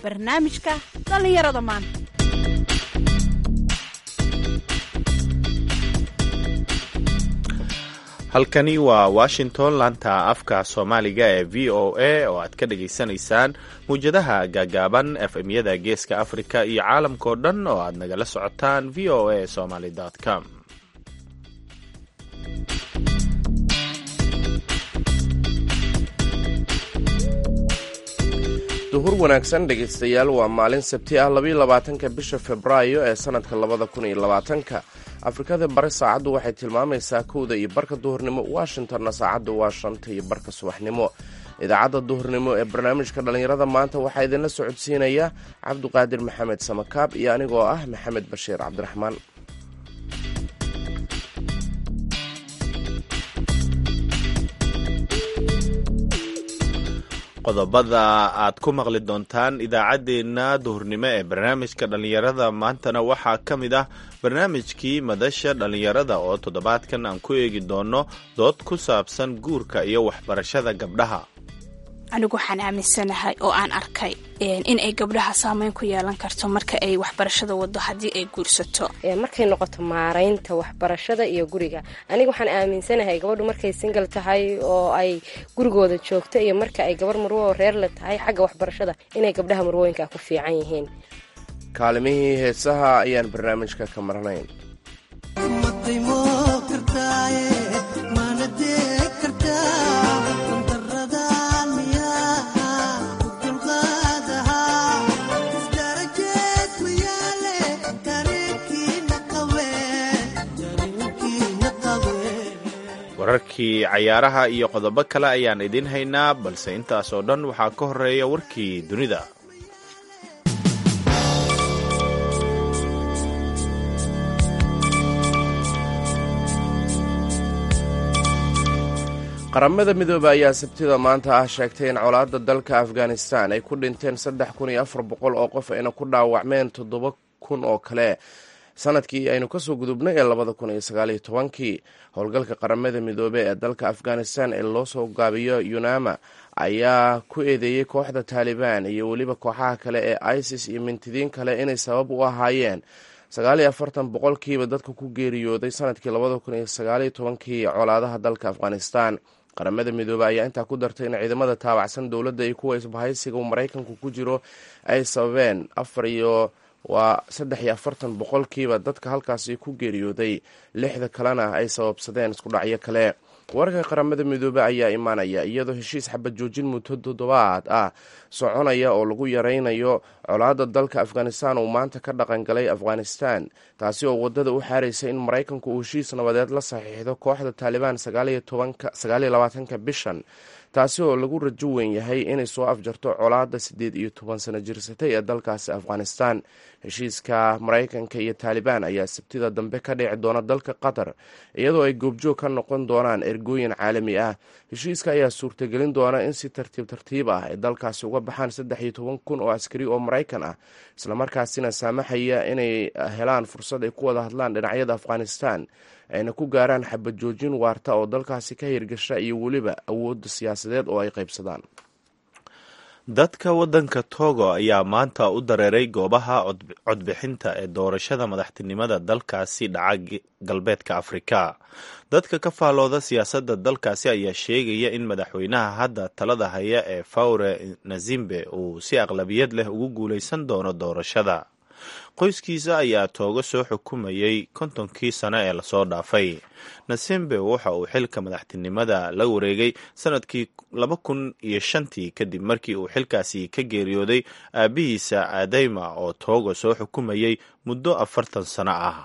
barnaamijka dhallinyarada maanta halkani waa washington laanta afka soomaaliga ee v o a oo aad ka dhagaysanaysaan muwjadaha gaagaaban efmyada geeska afrika iyo caalamkao dhan oo aad nagala socotaan v o a somaly com duhur wanaagsan dhegaystayaal waa maalin sabti ah labayo labaatanka bisha februaayo ee sanadka labada kun iyo labaatanka afrikada bari saacaddu waxay tilmaamaysaa kowda iyo barka duhurnimo washingtonna saacaddu waa shanta iyo barka subaxnimo idaacadda duhurnimo ee barnaamijka dhallinyarada maanta waxaa idinla socodsiinaya cabduqaadir maxamed samakaab iyo anigoo ah maxamed bashiir cabdiraxmaan qodobada aad ku maqli doontaan idaacaddeenna duhurnimo ee barnaamijka dhallinyarada maantana waxaa ka mid ah barnaamijkii madasha dhallinyarada oo toddobaadkan aan ku eegi doono dood ku saabsan guurka iyo waxbarashada gabdhaha anigu waxaan aaminsanahay oo aan arkay in ay gabdhaha saameyn ku yeelan karto marka ay waxbarashada wado haddii ay guursato markay noqoto maaraynta waxbarashada iyo guriga aniga waxaan aaminsanahay gabadhu markay singal tahay oo ay gurigooda joogto iyo marka ay gabar marwo reerle tahay xagga waxbarashada inay gabdhaha marwooyinka ku fiican yihiin kaalimihii heesaha ayaan barnaamijka ka marnayn wararkii cayaaraha iyo qodobo kale ayaan idiin haynaa balse intaas oo dhan waxaa ka horeeya warkii dunida qaramada midoobe ayaa sabtida maanta ah sheegtay in colaadda dalka afghanistan ay ku dhinteen saddex kun iyo afar boqol oo qof ayna ku dhaawacmeen toddoba kun oo kale sanadkii aynu kasoo gudubnay ee labada kun iyo sagaaliyo tobankii howlgalka qaramada midoobe ee dalka afghanistan ee loo soo gaabiyo yunama ayaa ku eedeeyey kooxda taalibaan iyo weliba kooxaha kale ee isis iyo mintidiin kale inay sabab u ahaayeen sagaaliyo afartan boqolkiiba dadka ku geeriyooday sanadkii labada kun iyo sagaaliyo tobankii colaadaha dalka afghanistan qaramada midoobe ayaa intaa ku dartay in ciidamada taabacsan dowladda iyo kuwa isbahaysiga uu maraykanku ku jiro ay sababeen afar iyo waa saddex iyo afartan boqolkiiba dadka halkaasi ku geeriyooday lixda kalena ay sababsadeen iskudhacyo kale wararka qaramada midoobe ayaa imaanaya iyadoo heshiis xabad joojin muddo toddobaad ah soconaya oo lagu yaraynayo colaadda dalka afghanistan uu maanta ka dhaqan galay afghanistan taasi oo wadada u xaaraysa in maraykanku uu heshiis nabadeed la saxiixdo kooxda taalibaan sagaaliyo labaatanka bishan taasi oo lagu rajo weyn yahay inay soo afjarto colaadda siddeed iyo toban sano jirsatay ee dalkaasi afghanistan heshiiska maraykanka iyo taalibaan ayaa sabtida dambe ka dhici doona dalka qatar iyadoo ay goobjoog ka noqon doonaan ergooyin caalami ah heshiiska ayaa suurtagelin doona in si tartiib tartiib ah ay dalkaasi uga baxaan saddex iyo toban kun oo askari oo maraykan ah islamarkaasina saamaxaya inay helaan fursad ay ku wada hadlaan dhinacyada afghanistan ayna ku gaaraan xabad joojin waarta oo dalkaasi ka hirgasha iyo weliba awoodda siyaasadeed oo ay qaybsadaan dadka waddanka togo ayaa maanta u dareeray goobaha codbixinta ee doorashada madaxtinimada dalkaasi dhaca galbeedka afrika dadka ka faalooda siyaasadda dalkaasi ayaa sheegaya in madaxweynaha hadda talada haya ee fawre nazimbe uu si aqlabiyad leh ugu guulaysan doono doorashada qoyskiisa ayaa toogo soo xukumayay kontonkii sano ee lasoo dhaafay nasimbe waxa uu xilka madaxtinimada la wareegay sanadkii laba kun iyo shantii kadib markii uu xilkaasi ka geeriyooday aabihiisa aadayma oo toogo soo xukumayay muddo afartan sano ah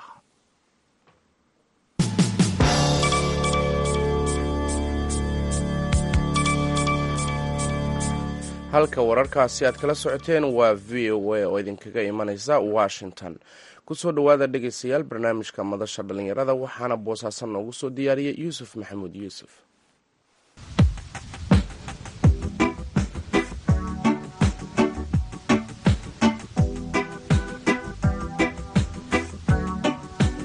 halka wararkaasi aad kala socoteen waa v o a oo idinkaga imanaysa washington kusoo dhowaada dhegaystayaal barnaamijka madasha dhallinyarada waxaana boosaasan noogu soo diyaariyay yuusuf maxamuud yuusuf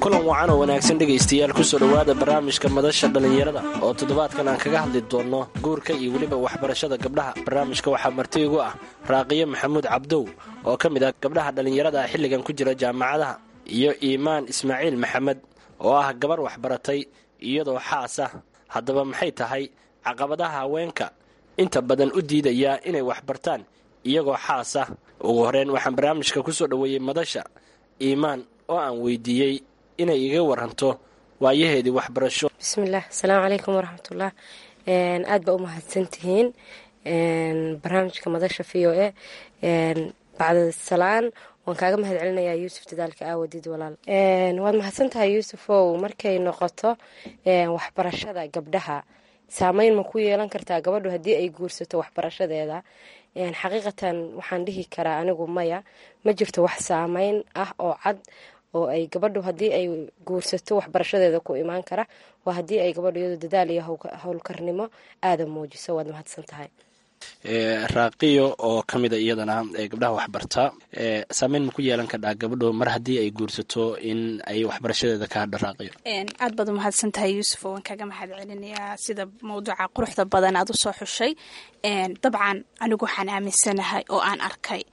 kulan wacan oo wanaagsan dhegaystayaal kusoo dhowaada barnaamijka madasha dhallinyarada oo toddobaadkan aan kaga hadli doonno guurka iyo weliba waxbarashada gabdhaha barnaamijka waxaa marti igu ah raaqiyo maxamuud cabdow oo ka mid ah gabdhaha dhallinyarada ah xilligan ku jira jaamacadaha iyo iimaan ismaaciil maxamed oo ah gabar waxbaratay iyadoo xaas ah haddaba maxay tahay caqabadaha haweenka inta badan u diidaya inay waxbartaan iyagoo xaas ah ugu horreyn waxaan barnaamijka kusoo dhoweeyey madasha iimaan oo aan weydiiyey inay iga waranto waayaheedii waxbarasho bismillaah asalaamu calaykum waraxmatullah aad baa u mahadsantihiin barnaamijka madasha v o a bacda salaan waan kaaga mahad celinayaa yuusuf dadaalka aawadid walaal waad mahadsantahay yuusufow markay noqoto waxbarashada gabdhaha saameyn ma ku yeelan kartaa gabadhu haddii ay guursato waxbarashadeeda xaqiiqatan waxaan dhihi karaa anigu maya ma jirto wax saameyn ah oo cad oo ay gabadhu haddii ay guursato waxbarashadeeda ku imaan kara waa haddii ay gabadhu iyado dadaal iyo howlkarnimo aada muujiso waad mahadsan tahay raaqiyo oo ka mida iyadana gabdhaha waxbarta saameyn ma ku yeelan kardhaa gabadho mar haddii ay guursato in ay waxbarashadeeda ka hadho raaqiyo aad baad umahadsan tahay yuusuf waan kaga mahad celinayaa sida mawduuca quruxda badan aad usoo xushay dabcan anigu waxaan aaminsanahay oo aan arkay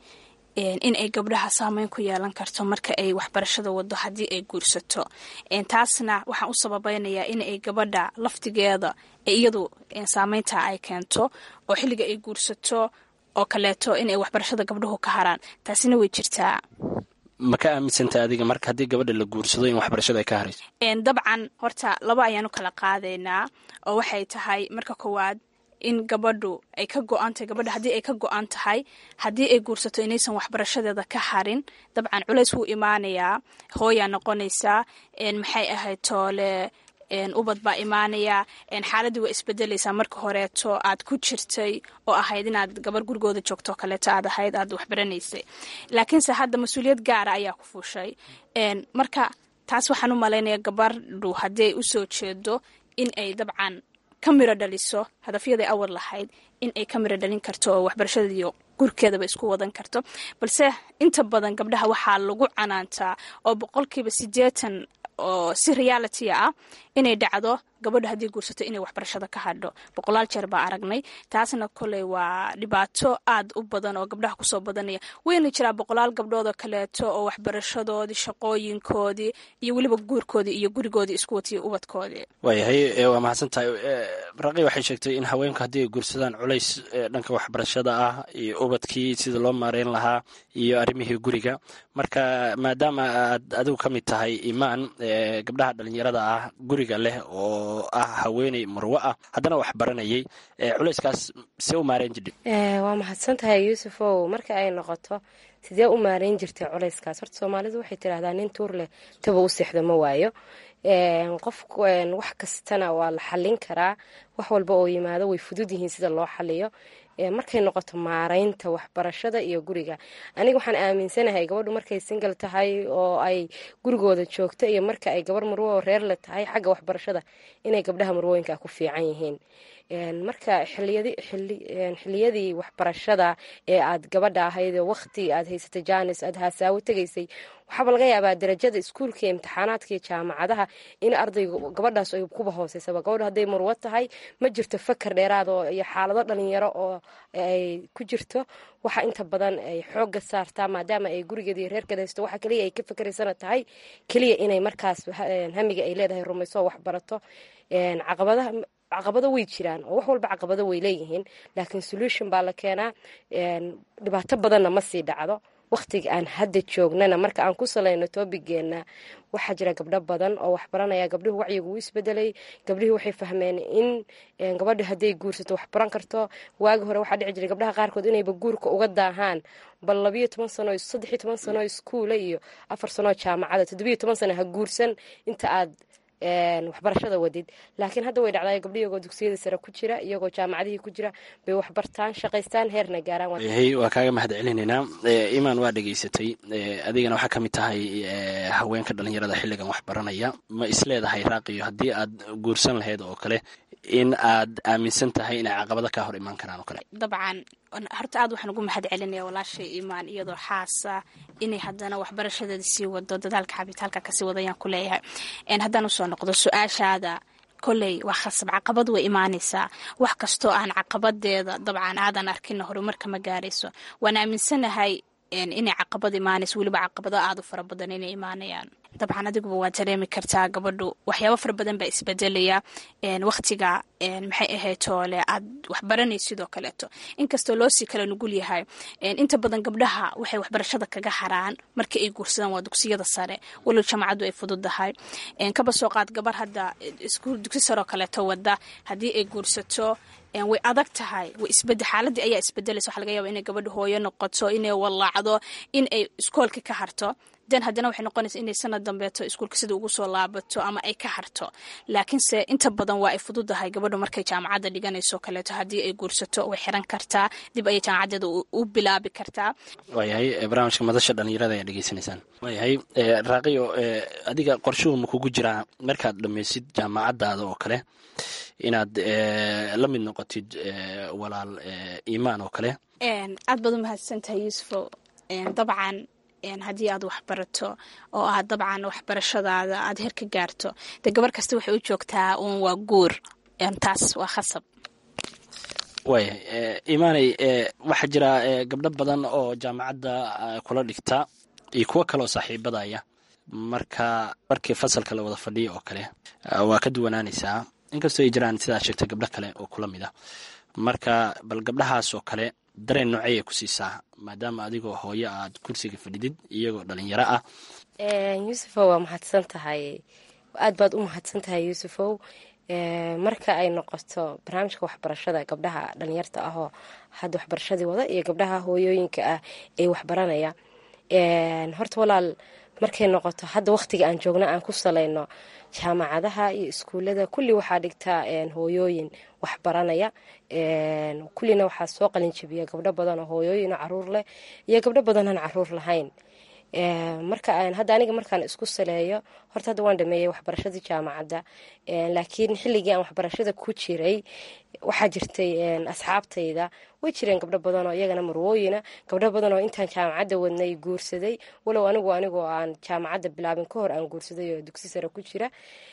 in ay gabdhaha saameyn ku yeelan karto marka ay waxbarashada wado haddii ay guursato taasna waxaan u sababeynayaa in ay gabadha laftigeeda iyadu saameynta ay keento oo xilliga ay guursato oo kaleeto inay waxbarashada gabdhuhu ka haraan taasina way jirtaa ma ka aaminsanta adiga marka haddii gabadha la guursado in waxbarashada ay ka harayso dabcan horta laba ayaanu kala qaadaynaa oo waxay tahay marka koowaad in gabadhu ay ka go-antahay gabadha haddii ay ka go-an tahay haddii ay guursato inaysan waxbarashadeeda ka harin dabcan culays wuu imaanayaa hooyaa noqonaysaa maxay ahayd toole ubad baa imaanaya xaaladii waa isbedelaysaa marka horeeto aad ku jirtay oo ahayd inaad gabar gurigooda joogto kaleeto aad ahayd aad waxbaranaysay laakiinse hadda mas-uuliyad gaara ayaa ku fuushay marka taas waxaan u malaynaya gabadhu haddii ay usoo jeedo in ay dabcan ka miro dhaliso hadafyaday awar lahayd in ay ka miro dhalin karto oo waxbarashadaiyo gurkeedaba isku wadan karto balse inta badan gabdhaha waxaa lagu canaantaa oo boqolkiiba sideetan oo si reality ah inay dhacdo gabadha haddii guursato inay waxbarashada ka hadho boqolaal jeer baa aragnay taasna koley waa dhibaato aad u badan oo gabdhaha kusoo badanaya wayna jiraa boqolaal gabdhoodoo kaleeto oo waxbarashadoodii shaqooyinkoodii iyo weliba guurkoodii iyo gurigoodii isku watiyo ubadkoodii waayahay waa mahadsan tahay raqi waxay sheegtay in haweenku haddii ay guursadaan culays dhanka waxbarashada ah iyo ubadkii sida loo maareyn lahaa iyo arrimihii guriga marka maadaama aad adigu ka mid tahay imaan gabdhaha dhalinyarada ah guriga leh oo ah haweeney marwo ah haddana wax baranayay culayskaas see u maareyn jirdhi waa mahadsan tahay yuusufow marka ay noqoto sidee u maareyn jirtay culayskaas horta soomaalidu waxay tidhahdaa nin tuur leh taba u seexdo ma waayo qof wax kastana waa la xallin karaa wax walba oo yimaado way fudud yihiin sida loo xaliyo markay noqoto maareynta waxbarashada iyo guriga aniga waxaan aaminsanahay gabadhu markay singal tahay oo ay gurigooda joogto iyo marka ay gabar marwo oo reer le tahay xagga waxbarashada inay gabdhaha marwooyinka ku fiican yihiin marka xiliyadii waxbarashada ee aad gabadha ahayd waqti aad haysatay jaanis aad haasaawo tegaysay waxaaba laga yaabaa darajada iskuulka iyo imtixaanaadka iyo jaamacadaha in ardayga gabadhaas ay kuba hooseysaba gabadhu hadday marwo tahay ma jirto fakar dheeraad oo iyo xaalado dhalinyaro oo ay ku jirto waxa inta badan ay xooga saartaa maadaama ay gurigeeda iyo reerkeeda haysto waxa keliya ay ka fakeraysana tahay keliya inay markaas hamiga ay leedahay rumayso waxbarato caqabadaha caqabado way jiraan oo wax walba caqabado way leeyihiin laakiin solution baa la keenaa dhibaato badanna ma sii dhacdo waqtiga aan hadda joognana marka aan ku salayno toobigeena waxaa jira gabdho badan oo waxbaranaya gabdhihu wacyigu u isbedelay gabdhihii waxay fahmeen in gabadha hadday guursato waxbaran karto waagi hore waxaa dhici jiray gabdhaha qaarkood inayba guurka uga daahaan bal labayo toban sano saddexiyo toban sano iskuula iyo afar sanoo jaamacada toddobiyo toban sano ha guursan inta aad waxbarashada wadid laakiin hadda way dhacdaay gabdho iyagoo dugsiyada sare ku jira iyagoo jaamacadihii ku jira bay waxbartaan shaqaystaan heerna gaaraan yahay waa kaaga mahad celinaynaa imaan waa dhegaysatay adigana waxaa ka mid tahay haweenka dhalinyarada xilligan wax baranaya ma isleedahay raaqiyo haddii aad guursan lahayd oo kale in aad aaminsan tahay inay caqabada kaa hor imaan karaan oo kale dabcan horta aad waxaan ugu mahad celinaya walaashay imaan iyadoo xaasa inay haddana waxbarashadeeda sii wado dadaalka xabitaalka kasii wadayaan ku leeyahay haddaan usoo noqdo su-aashaada koley waa khasab caqabad way imaanaysaa wax kastoo aan caqabadeeda dabcan aadan arkina horumarka ma gaarayso waan aaminsanahay inay caqabad imaanayso weliba caqabado aada u fara badan inay imaanayaan dabcan adiguba waa dareemi kartaa gabadhu waxyaabo fara badan baa isbedelaya waqtiga maxay ahayd toole aad waxbaranay sidoo kaleeto inkastoo loosii kala nugul yahay inta badan gabdhaha waxay waxbarashada kaga haraan markii ay guursadaan waa dugsiyada sare walow jamacaddu ay fududahay kaba soo qaad gabar hadda dugsi saroo kaleeto wada haddii ay guursato way adag tahay way isbed xaaladii ayaa isbedelaysa waxa laga yaaba inay gabadha hooyo noqoto inay wallaacdo in ay iskoolka ka harto den haddana waxay noqonaysa inay sanad dambeeto iskuulka sida ugu soo laabato ama ay ka harto laakiinse inta badan waa ay fududahay gabadhu markay jaamacadda dhiganayso kaleeto haddii ay guursato way xiran kartaa dib ayay jaamacadeeda u bilaabi kartaa waayahay barnaamijka madasha dhalinyarada ayaa dhegeysanaysaan waayahay raaqiyo adiga qorshuhu ma kugu jiraa markaad dhammaysid jaamacadaada oo kale inaad la mid noqotid walaal iimaan oo kale aad baad u mahadsantahay yuusufo dabcan haddii aad waxbarato oo aad dabcan waxbarashadaada aad heer ka gaarto dee gabar kasta waxay u joogtaa uun waa guur taas waa khasab waayahay imaaney waxaa jira gabdho badan oo jaamacadda kula dhigta iyo kuwo kaleoo saaxiibadaya marka markii fasalka la wada fadhiya oo kale waa ka duwanaanaysaa inkastoo ay jiraan sidaa sheegtay gabdho kale oo kula mid ah marka bal gabdhahaas oo kale dareen noocey ay ku siisaa maadaama adigoo hooyo aad kursiga fadhidid iyagoo dhalinyaro ah yuusufow waa mahadsan tahay aad baad u mahadsan tahay yuusufow marka ay noqoto barnaamijka waxbarashada gabdhaha dhalinyarta ahoo hadda waxbarashadii wada iyo gabdhaha hooyooyinka ah ee waxbaranaya horta walaal markay noqoto hadda waqtiga aan joogno aan ku salayno jaamacadaha iyo iskuullada kulli waxaa dhigtaa hooyooyin waxbaranaya kullina waxaa soo qalinjabiya gabdho badan oo hooyooyin caruur leh iyo gabdho badan aan caruur lahayn marka hadda aniga markaan isku saleeyo horta hadda waan dhameeyey waxbarashadii jaamacadda laakiin xilligii aan waxbarashada ku jiray waxaa jirtay asxaabtayda way jireen gabdho badan oo iyagana marwooyina gabdho badan oo intaan jaamacadda wadnay guursaday walow anigu anigoo aan jaamacadda bilaabin ka hor aan guursaday oo dugsi sare ku jira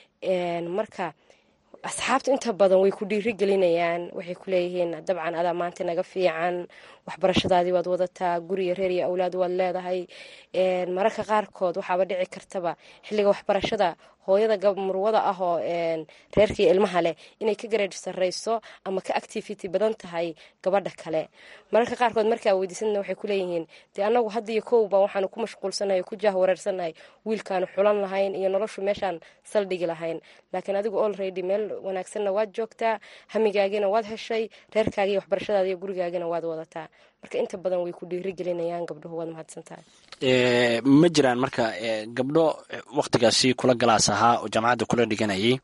marka asxaabta inta badan way ku dhiiri gelinayaan waxay ku leeyihiin dabcan adaa maanta naga fiican waxbarashadaadii waad wadataa guriga reer iyo awlaad waad leedahay mararka qaarkood waxaaba dhici kartaba xilliga waxbarashada hooyada murwada ah oo reerkii ilmaha leh inay ka gareed sarreyso ama ka activity badan tahay gabadha kale mararka qaarkood markaa weydiisadna waxay ku leeyihiin dee annagu hadda iyo kowba waxaanu ku mashquulsanahay ku jahwareersanahay wiilkaanu xulan lahayn iyo noloshu meeshaan saldhigi lahayn laakiin adigu olready meel wanaagsanna waad joogtaa hamigaagina waad heshay reerkaagiiyo waxbarashadaada iyo gurigaagina waad wadataa marka inta badan way ku dhiiri gelinayaan gabdhuhu waad mahadsantahay ma jiraan marka gabdho waktigaasi kula galaas ahaa oo jaamacadda kula dhiganayay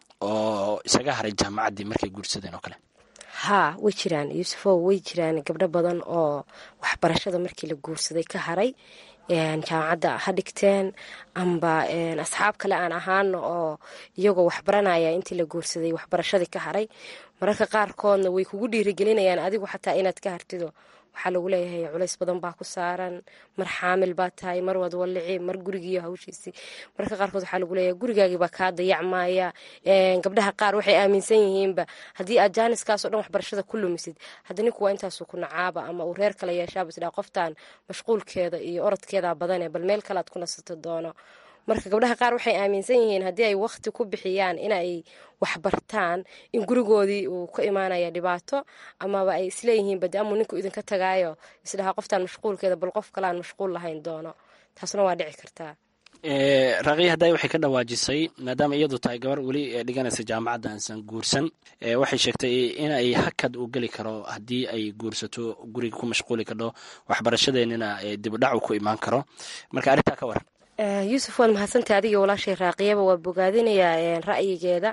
oo isaga haray jaamacaddii markay guursadeen oo kale haa way jiraan yuusufow way jiraan gabdho badan oo waxbarashada markii la guursaday ka haray jaamacadda ha dhigteen amba asxaab kale aan ahaano oo iyagoo waxbaranaya intii la guursaday waxbarashadii ka haray mararka qaarkoodna way kugu dhiirigelinayaan adigu xataa inaad ka hartido waxaa lagu leeyahay culays badan baa ku saaran mar xaamil baa tahay mar waad wallici mar gurigiiyo hawshiisii mararka qaarkood waxaa lagu leeyahay gurigaagii baa kaa dayacmaya gabdhaha qaar waxay aaminsan yihiinba haddii aad jaaniskaasoo dhan waxbarashada ku lumisid hadda ninku waa intaasuu ku nacaaba ama uu reer kale yeeshaaba isdhaa qoftaan mashquulkeeda iyo orodkeeda badane bal meel kale aad ku nasato doono marka gabdhaha qaar waxay aaminsan yihiin haddii ay waqti ku bixiyaan inay waxbartaan in gurigoodii uu ka imaanaya dhibaato amaba ay isleeyihiin bade amuu ninku idinka tagaayo isdhahaa qoftaan mashquulkeeda bal qof kaleaan mashquul lahayn doono taasna waa dhici kartaa raaqiya hadday waxay ka dhawaajisay maadaama iyadu tahay gabar weli dhiganaysa jaamacadda aansan guursan waxay sheegtay inay hakad uu geli karo haddii ay guursato guriga ku mashquuli kardho waxbarashadeenina dibudhac uu ku imaan karo marka arrintaa ka waran yuusuf waad mahadsantahay adiga walaashay raaqiyaba waa bogaadinayaa ra'yigeeda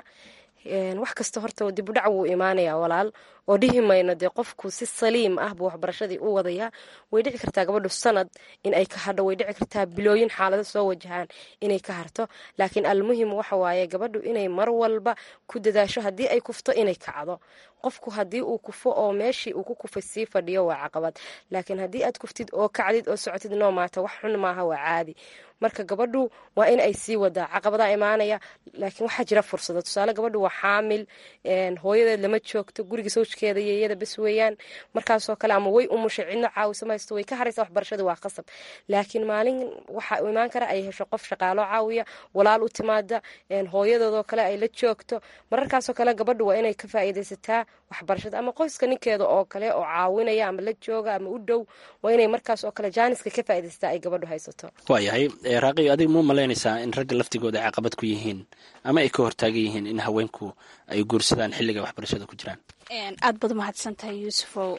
wax kasta horta dib u dhac wuu imaanayaa walaal oo dhihi mayno dee qofku si saliim ah buu waxbarashadii u wadayaa way dhici kartaa gabadhu sanad in ay ka hadho way dhici kartaa bilooyin xaalado soo wajahaan inay ka harto laakiin almuhim waxa waaye gabadhu inay mar walba ku dadaasho haddii ay kufto inay kacdo qofku haddii uu kufo oo meeshii uu ku kufay sii fadhiyo waa caqabad laakiin haddii aad kuftid oo kacdid oo socotid noo maata wax xun maaha waa caadi marka gabadhu waa in ay sii wadaa caqabadaa imaanaya laakiin waxaa jira fursado tusaale gabadhu waa xaamil hooyadeed lama joogto guriga sawjkeeda iyo iyada bes weeyaan markaasoo kale ama way umushay cidno caawisa maysto way ka haraysa waxbarashadii waa qasab laakiin maalin waxaa imaan kara ay hesho qof shaqaalo caawiya walaal u timaada hooyadoodoo kale ay la joogto mararkaasoo kale gabadhu waa inay ka faa'iidaysataa waxbarashada ama qoyska ninkeeda oo kale oo caawinaya ama la jooga ama u dhow waa inay markaas oo kale jaaniska ka faa'iidaysataa ay gabadhu haysato waayahay raaqiyo adiga muu malaynaysaa in ragga laftigooda ay caqabad ku yihiin ama ay ka hortaagan yihiin in haweenku ay guursadaan xilliga waxbarashada ku jiraan aad baad umahadsan tahay yuusufow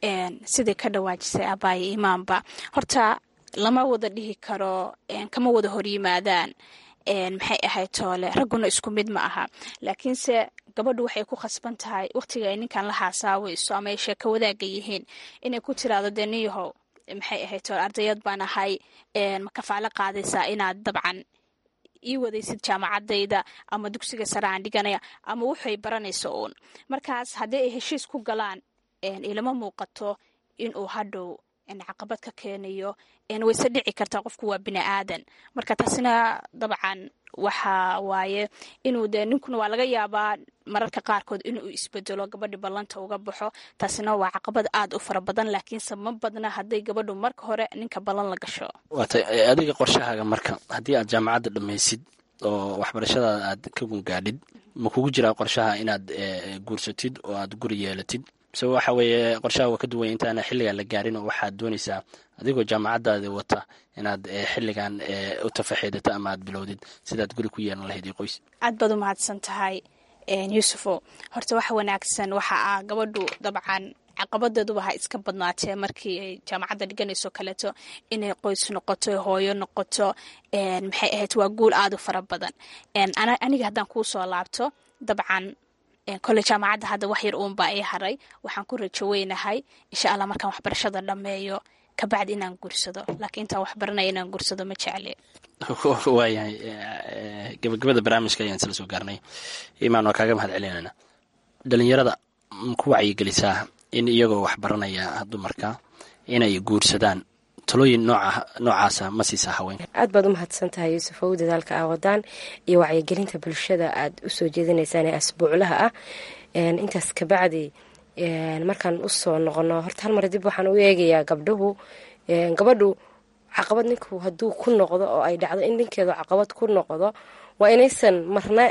siday ka dhawaajisay abaaye imaanba horta lama wada dhihi karo kama wada horyimaadaan maxay ahayd toole ragguna isku mid ma aha laakiinse gabadhu waxay ku khasban tahay waqtiga ay ninkan la haasaawayso ama ay sheeko wadaaga yihiin inay ku tiraado dee niyahow maxay ahayd toole ardayad baan ahay ma kafaalo qaadaysaa inaad dabcan ii wadaysid jaamacadayda ama dugsiga sare aan dhiganaya ama waxay baranayso uun markaas haddii ay heshiis ku galaan ilama muuqato inuu hadhow caqabad ka keenayo wayse dhici kartaa qofku waa bini aadan marka taasina dabcan waxa waaye inuu dee ninkuna waa laga yaabaa mararka qaarkood inuu isbedelo gabadhi ballanta uga baxo taasina waa caqabad aad u fara badan laakiinse ma badna hadday gabadhu marka hore ninka ballan la gasho waata adiga qorshahaaga marka haddii aad jaamacadda dhammaysid oo waxbarashadaada aad ka gungaadhid ma kugu jiraa qorshaha inaad guursatid oo aad guri yeelatid mise waxa weeye qorshaha waa ka duwanya intaana xilligan la gaarin oo waxaad doonaysaa adigoo jaamacadaadi wata inaad xilligan u tafaxeedato ama aad bilowdid sidaad guri ku yeelan lahayd iyo qoys aad baad u mahadsan tahay yuusufo horta wax wanaagsan waxa ah gabadhu dabcan caqabadeeduba ha iska badnaatee markii ay jaamacadda dhiganayso kaleeto inay qoys noqoto hooyo noqoto maxay ahayd waa guul aad u fara badan aniga haddaan kuu soo laabto dabcan kole jaamacadda hadda wax yar uunbaa ii haray waxaan ku rajo weynahay insha allah markaan waxbarashada dhammeeyo kabacdi inaan guursado laakiin intaan waxbaranaya inaan guursado ma jecle waayahay gabagabada barnaamijka ayaan isla soo gaarnay imaan waa kaaga mahad celinayna dhalinyarada ku wacyigelisaa in iyagoo waxbaranaya dumarka inay guursadaan talooyin noocaasa ma siisaa haweenka aad baad u mahadsan tahay yuusuf ow dadaalka aa wadaan iyo wacyigelinta bulshada aad usoo jeedinaysaan ee asbuuclaha ah intaas kabacdi markaan usoo noqono horta hal mar dib waxaan u eegayaa gabdhahu gabadhu caqabad ninku hadduu ku noqdo oo ay dhacdo in ninkeedu caqabad ku noqdo waa inaysan marna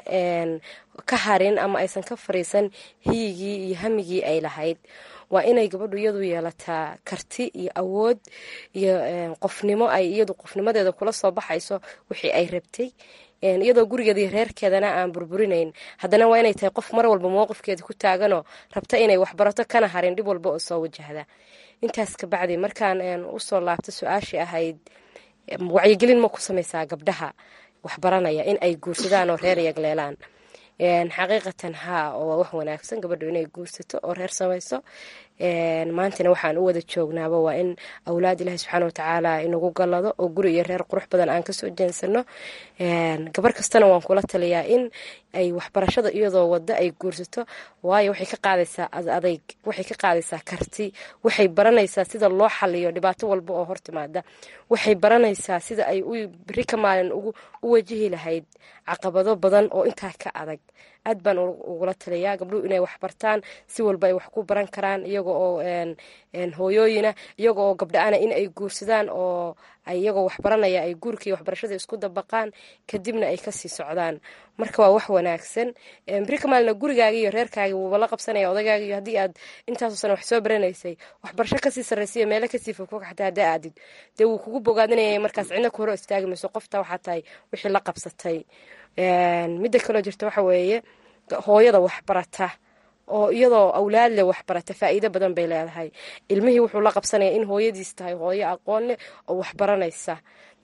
ka harin ama aysan ka fariisan hiyigii iyo hamigii ay lahayd waa inay gabadhu iyadu yeelataa karti iyo awood iyo qofnimo ay iyadu qofnimadeeda kula soo baxayso wixii ay rabtay iyadoo gurigeeda iyo reerkeedana aan burburinayn haddana waa inay tahay qof mar walba mowqifkeeda ku taaganoo rabta inay waxbarato kana harin dhib walba oo soo wajahda intaas kabacdi markaan usoo laabto su-aashii ahayd wacyigelin ma ku samaysaa gabdhaha waxbaranaya in ay guursadaan oo reer yagleelaan xaqiiqatan haa oo waa wax wanaagsan gabadhu inay guursato oo reer samayso maantana waxaan u wada joognaaba waa in awlaad ilaahi subxaana watacaala inagu gallado oo guri iyo reer qurux badan aan kasoo jeensano gabar kastana waan kula taliyaa in ay waxbarashada iyadoo wada ay guursato waayo waxay ka qaadaysaa adayg waxay ka qaadaysaa karti waxay baranaysaa sida loo xaliyo dhibaato walba oo hortimaada waxay baranaysaa sida ay beri ka maalin u wajihi lahayd caqabado badan oo intaa ka adag aad baan ugula taliyaa gabdhuhu inay waxbartaan si walba ay wax ku baran karaan iyaga oo hooyooyina iyaga oo gabdha-ana in ay guursadaan oo iyagoo waxbaranaya ay guurkaiyo waxbarashada isku dabaqaan kadibna ay kasii socdaan marka waa wax wanaagsan beri ka maalina gurigaaga iyo reerkaaga wuuba la qabsanaya odagaaga iyo haddii aad intaasoo sana wax soo baranaysay waxbarasho kasii sarraysiyo meelo kasii fogfog xataa haddaa aadid dee wuu kugu bogaadinaya markaas cidna ku horo istaagi mayso qofta waxaa tahay wixii la qabsatay midda kaloo jirta waxa weeye hooyada waxbarata oo iyadoo awlaad leh waxbarata faa'iido badan bay leedahay ilmihii wuxuu la qabsanaya in hooyadiis tahay hooyo aqoon leh oo waxbaranaysa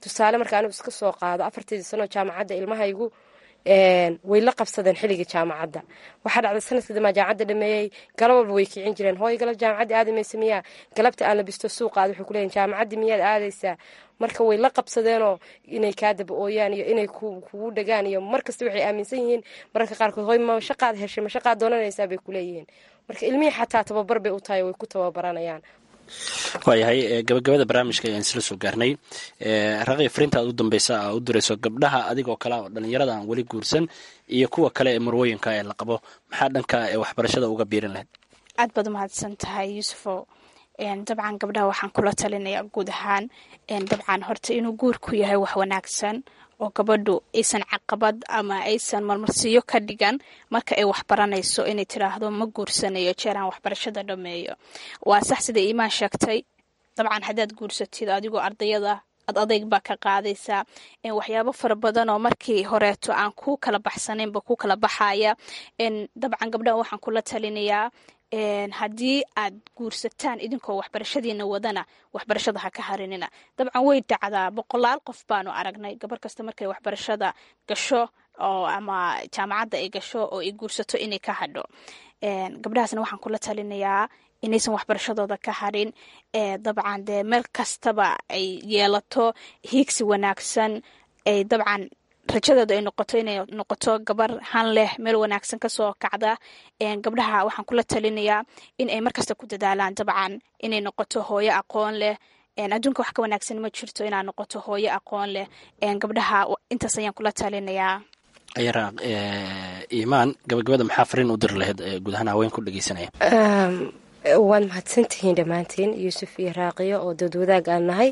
tusaale marka anigu iska soo qaado afarteedii sanoo jaamacadda ilmahaygu way la qabsadeen xilligii jaamacadda waxaa dhacday sanadkii damaa jaamacadda dhameeyey galab walba way kicin jireen hooy galab jaamacadda aadamaysa miyaa galabta aan labisto suuqaad waxay kuleeyihin jaamacaddii miyaad aadaysaa marka way la qabsadeenoo inay kaa daba ooyaan iyo inay kugu dhagaan iyo markasta waxay aaminsan yihiin mararka qaarkood hoy ma shaqaad heshay ma shaqaad doonanaysaa bay kuleeyihiin marka ilmihii xataa tababar bay u tahay way ku tababaranayaan waayahay gabagabada barnaamijka ayaan isla soo gaarnay raqi frinta aad u dambeysa aa u dirayso gabdhaha adigoo kale oo dhalinyarada aan weli guursan iyo kuwa kale ee marwooyinka ee la qabo maxaa dhanka waxbarashada uga biirin lahayd aad baad umahadsan tahay yuusufo dabcan gabdhaha waxaan kula talinayaa guud ahaan dabcan horta inuu guurku yahay wax wanaagsan oo gabadhu aysan caqabad ama aysan marmarsiiyo ka dhigan marka ay waxbaranayso inay tiraahdo ma guursanayo jeeraan waxbarashada dhameeyo waa sax sida iimaan sheegtay dabcan haddaad guursatid adigoo ardayada ad adayg baa ka qaadaysaa waxyaabo fara badan oo markii horeeto aan ku kala baxsanaynba ku kala baxaya dabcan gabdhaha waxaan kula talinayaa haddii aad guursataan idinkoo waxbarashadiina wadana waxbarashada ha ka harinina dabcan way dhacdaa boqolaal qof baanu aragnay gabar kasta markay waxbarashada gasho oo ama jaamacadda ay gasho oo ay guursato inay ka hadho gabdhahaasna waxaan kula talinayaa inaysan waxbarashadooda ka harin dabcan dee meel kastaba ay yeelato hiigsi wanaagsan ay dabcan rajadeedu ay noqoto inay noqoto gabar han leh meel wanaagsan kasoo kacda gabdhaha waxaan kula talinayaa in ay markasta ku dadaalaan dabcan inay noqoto hooyo aqoon leh adduunka wax ka wanaagsan ma jirto inaad noqoto hooyo aqoon leh gabdhaha intaas ayaan kula talinayaa ayaraaq iimaan gabagabada maxaa fariin u diri lahayd guud ahaan haween ku dhegeysanaya waad mahadsantihiin dhammaantiin yuusuf iyo raaqiyo oo dood wadaag aan nahay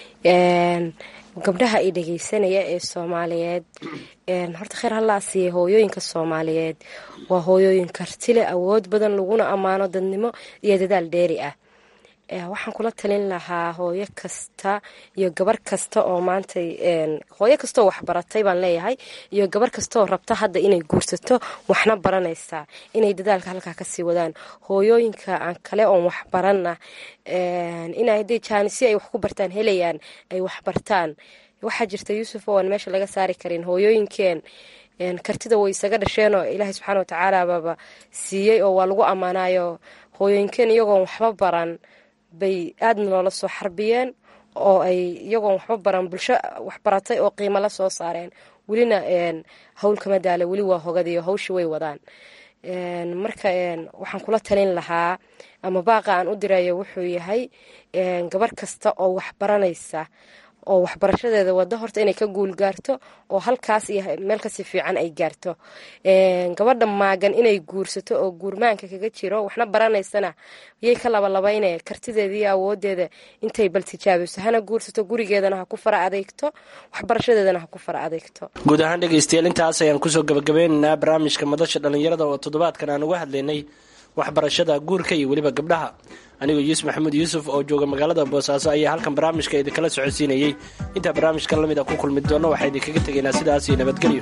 gabdhaha i dhageysanaya ee soomaaliyeed horta kheyr hallaa siiya hooyooyinka soomaaliyeed waa hooyooyin kartile awood badan laguna ammaano dadnimo iyo dadaal dheeri ah waxaan kula talin lahaa hooyo kasta iyo gabar kasta oo maanta hooyo kastaoo waxbaratay baan leeyahay iyo gabar kastaoo rabta hadda inay guursato waxna baranaysaa inay dadaalka halkaa kasii wadaan hooyooyinka aan kale oon waxbaranna inay haday jaanisi ay wax ku bartaan helayaan ay waxbartaan waxaa jirta yuusuf oo aan meesha laga saari karin hooyooyinkeen kartida way isaga dhasheen oo ilaahay subxaana watacaala baaba siiyey oo waa lagu ammaanayo hooyooyinkeen iyagoon waxba baran bay aadna loola soo xarbiyeen oo ay iyagoon waxba baran bulsho waxbaratay oo qiimo la soo saareen welina hawl kama daala weli waa hogadiyo hawsha way wadaan marka waxaan kula talin lahaa ama baaqa aan u dirayo wuxuu yahay gabar kasta oo waxbaranaysa oo waxbarashadeeda wada horta inay ka guul gaarto oo halkaas iyo meel kasi fiican ay gaarto gabadha maagan inay guursato oo guurmaanka kaga jiro waxna baranaysana yay ka labalabayne kartideeda iyo awoodeeda intay bal tijaabiso hana guursato gurigeedana ha ku fara adeegto waxbarashadeedana ha ku fara adeegto guud ahaan dhegaystayaal intaas ayaan kusoo gabagabeynaynaa barnaamijka madasha dhallinyarada oo toddobaadkan aan uga hadlaynay waxbarashada guurka iyo weliba gabdhaha anigoo yuusuf maxamuud yuusuf oo jooga magaalada boosaaso ayaa halkan barnaamijka idinkala socodsiinayey intaa barnaamijkan lamid a ku kulmi doonno waxaa idinkaga tegaynaa sidaas iyo nabadgelyo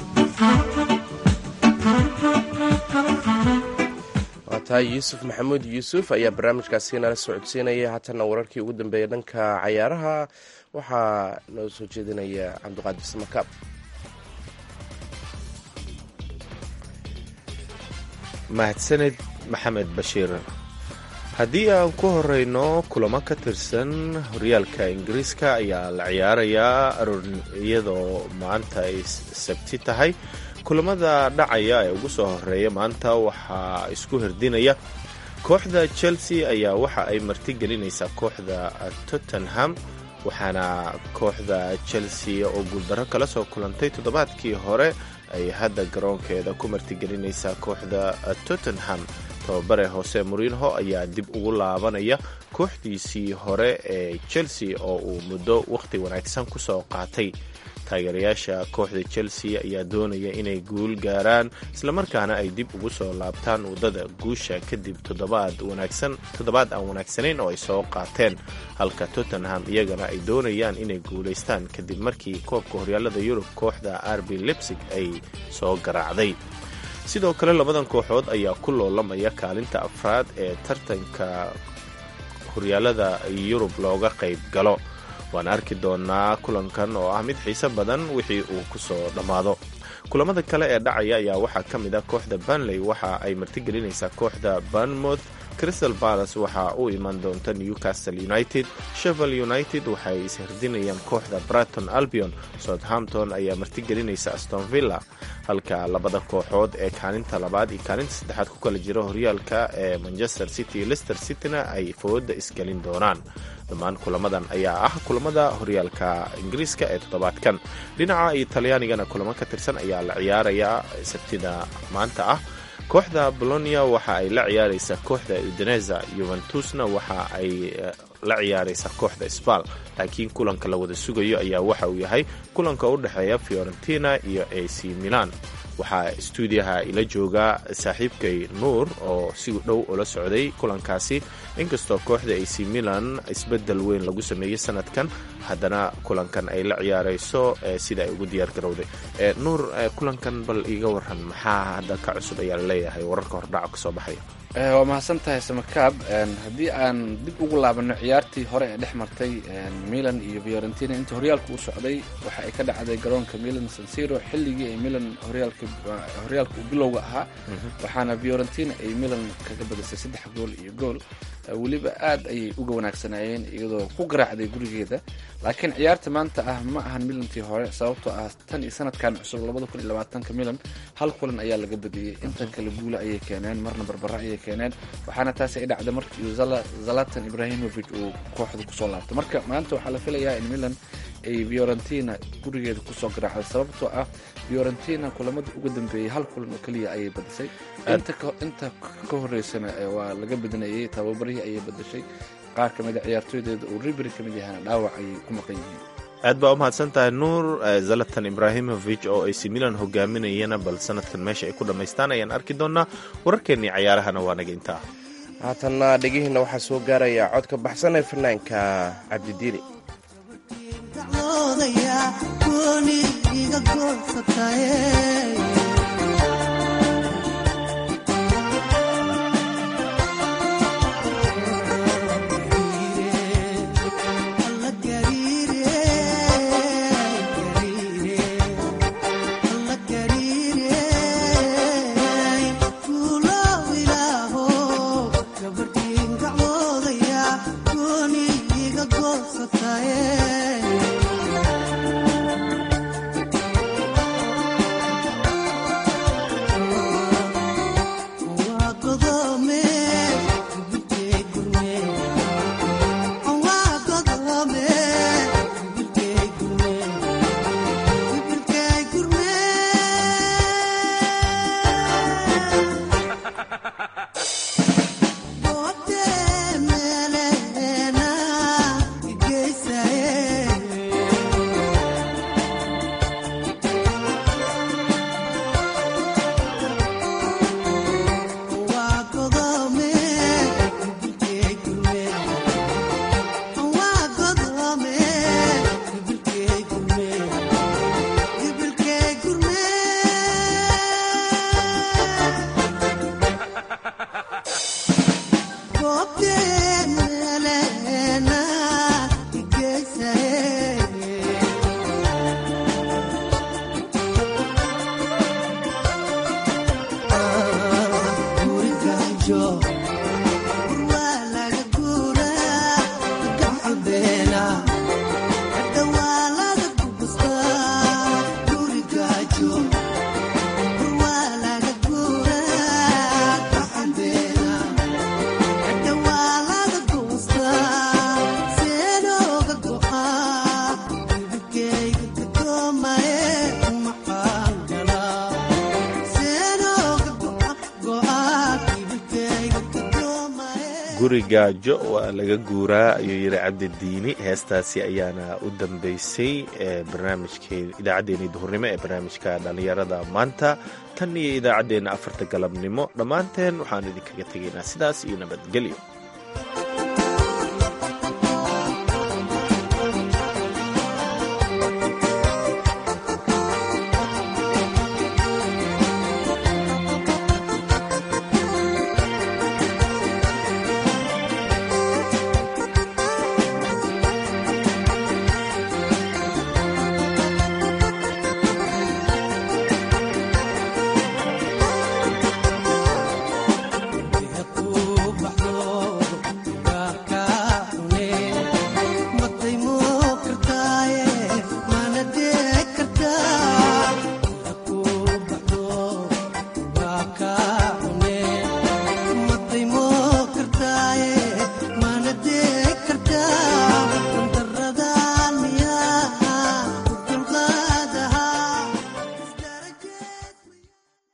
waa tahay yuusuf maxamuud yuusuf ayaa barnaamijkaasi nala socodsiinaya haatanna wararkii ugu dambeeya dhanka cayaaraha waxaa noo soo jeedinaya cabdiqaadir samakaab mahadsaned maxamed bashiir haddii aan ku horeyno kulamo ka tirsan horyaalka ingiriiska ayaa la ciyaarayaa iyadoo maanta ay sabti tahay kulamada dhacaya ee ugu soo horeeya maanta waxaa isku herdinaya kooxda chelsea ayaa waxa ay martigelinaysaa kooxda tottenham waxaana kooxda chelsea oo guuldarro kala soo kulantay toddobaadkii hore ay hadda garoonkeeda ku martigelinaysaa kooxda tottenham tababare hoose murinho ayaa dib ugu laabanaya kooxdiisii hore ee chelsea oo uu muddo wakhti wanaagsan kusoo qaatay taageerayaasha kooxda chelsea ayaa doonaya inay guul gaaraan islamarkaana ay dib ugu soo laabtaan waddada guusha kadib toddobaad aan wanaagsanayn oo ay soo qaateen halka tottenham iyagana ay doonayaan inay guulaystaan kadib markii koobka horyaalada yurub kooxda arbi lebsig ay soo garaacday sidoo kale labadan kooxood ayaa ku loolamaya kaalinta afraad ee tartanka horyaalada yurub looga qayb galo waan arki doonaa kulankan oo ah mid xiise badan wixii uu kusoo dhammaado kulamada kale ee dhacaya ayaa waxaa ka mid ah kooxda banley waxa ay martigelinaysaa kooxda banmouth crystal palace waxa u iman doonta newcastle united shevel united waxay ishardinayaan kooxda braton albion southampton ayaa martigelinaysa aston villa halka labada kooxood ee kaalinta labaad iyo kaalinta saddexaad ku kala jira horyaalka ee manchester city iyo lester cityna ay fooda isgelin doonaan dhammaan kulamadan ayaa ah kulamada horyaalka ingiriiska ee toddobaadkan dhinaca iyo talyaanigana kulamo ka tirsan ayaa la ciyaarayaa sabtida maanta ah kooxda bolonia waxa ay la ciyaaraysaa kooxda udeneza yuventusna waxa ay la ciyaaraysaa kooxda sbal laakiin kulanka la wada sugayo ayaa waxa uu yahay kulanka u dhexeeya fiorentina iyo ac milan waxaa stuudiyaha ila jooga saaxiibkay nuur oo si dhow ula socday kulankaasi inkastoo kooxda ac milan isbedel weyn lagu sameeyey sanadkan haddana kulankan ay la ciyaarayso sida ay ugu diyaar garowday nuur kulankan bal iiga waran maxaa hadda ka cusub ayaa laleeyahay wararka hordhaca kasoo baxaya waa mahadsan tahay samakaab haddii aan dib ugu laabano ciyaartii hore ee dhex martay milan iyo fiorentina inta horyaalka u socday waxa ay ka dhacday garoonka milan sansiro xilligii ay milan horyaalka u bilowga ahaa waxaana fiorentina ay milan kaga badisay saddex gool iyo gool weliba aad ayay uga wanaagsanaayeen iyadoo ku garaacday gurigeeda laakiin ciyaarta maanta ah ma ahan milantii hore sababtoo ah tan iyo sanadkan cusub labada kun iyo labaatanka milan hal kulan ayaa laga badiyey intan kale guula ayay keeneen marna barbara ayay keeneen waxaana taasi ay dhacday markii zalatan ibrahimovic uu kooxda kusoo laabtay marka maanta waxaa la filayaa in milan ay fiorentina gurigeeda kusoo garaacday sababtoo ah fiorentina kulamada ugu dambeeyey hal kulan oo keliya ayay badisay inta ka horeysana waa laga badinayay tababarihii ayay badashay qaar ka mid a ciyaartooydeeda uu ribri ka mid yahana dhaawac ayay ku maqan yihiin aad baa u mahadsan tahay nuur zalatan ibrahimovic oo ac milan hogaaminayana bal sanadkan meesha ay ku dhammaystaan ayaan arki doonaa wararkeennii cayaarahana waa naga intaa haatanna dhegihiinna waxaa soo gaaraya codka baxsan ee fanaanka cabdidiini gurigaajo waa laga guuraa ayuu yidhi cabdidiini heestaasi ayaana u dambeysay idaacaddeenii duhurnimo ee barnaamijka dhallinyarada maanta tan iyo idaacaddeenna afarta galabnimo dhammaanteen waxaan idinkaga tegaynaa sidaas iyo nabadgelyo